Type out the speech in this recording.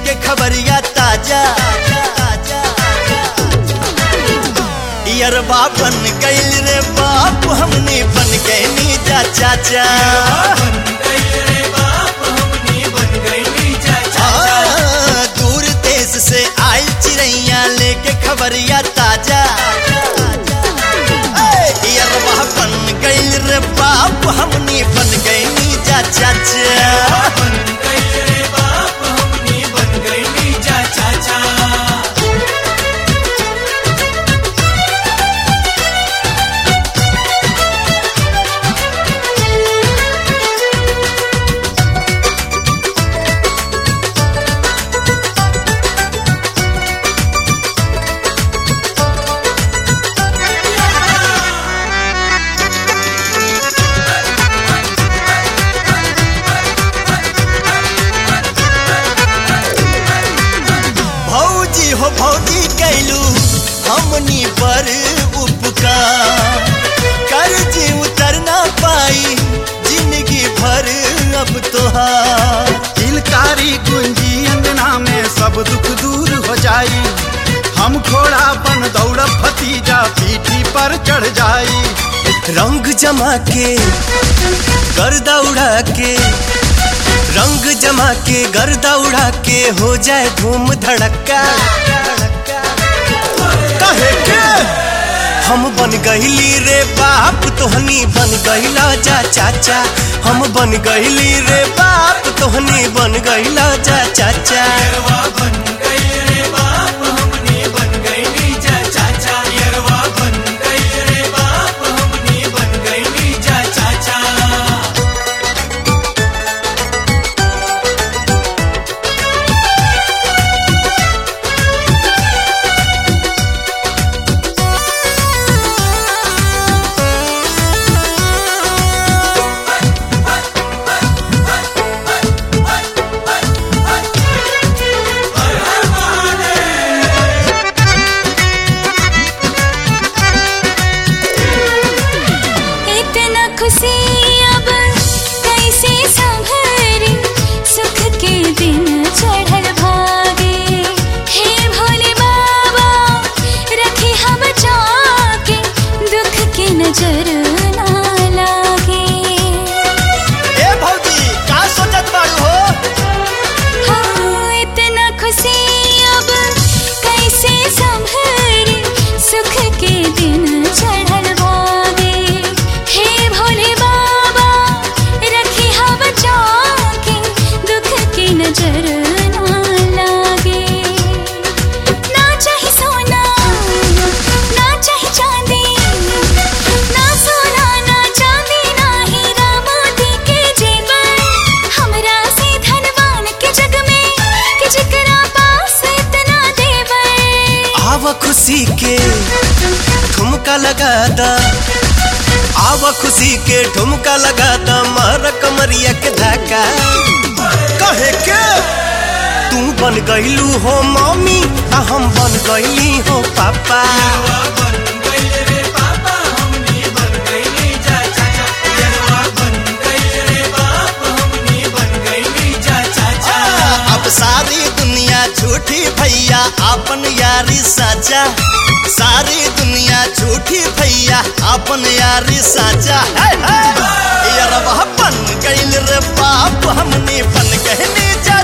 लेके खबरिया ताजा यरबा बन गइल रे बाप हमने बन गए नीजा चाचा आ, दूर देश से आयल चिड़ैया लेके खबरिया ताजा ए, यरबा बन गइल रे बाप हमने बन गए नीजा चाचा भौजी हो भौजी कैलू हमनी पर उपकार कर्ज उतर ना पाई जिंदगी भर अब तोहार किलकारी कुंजी अंगना में सब दुख दूर हो जाई हम घोड़ा बन दौड़ भतीजा पीठी पर चढ़ जाई रंग जमा के गर्दा उड़ा के रंग जमा के गर्दा उड़ा के हो जाए धूम धड़का कहे के हम बन गईली रे बाप तोहनी बन गईला जा चाचा हम बन गईली रे बाप तोहनी बन गईला जा चाचा इतना खुशी अब कैसे संभरी सुख के दिन चढ़ल भागे हे भोले बाबा रखे हम जाके दुख के नजर ना लागे ए भौजी का सोचत बाड़ू हो हाँ, इतना खुशी अब कैसे संभरी सुख के दिन चढ़ल भागे हे भोले बाबा रखे हम जाके दुख की नजर ना लागे ना चाहे सोना ना चाहे चांदी ना सोना ना चांदी ना हीरा मोती के जेवर हमरा से धनवान के जग में कि जेकरा पास इतना देवर आव खुशी के ठुमका लगा दा आव खुशी के ठुमका लगा दा मार कमरिया के धक्का कहे के तू बन गईलू हो मम्मी आ हम बन गईली हो पापा आ, अब सारी दुनिया झूठी भैया अपन यारी साचा सारी दुनिया झूठी भैया अपन यारी साचा है, है। यार वह बन गइल रे बाप हमने बन गए जा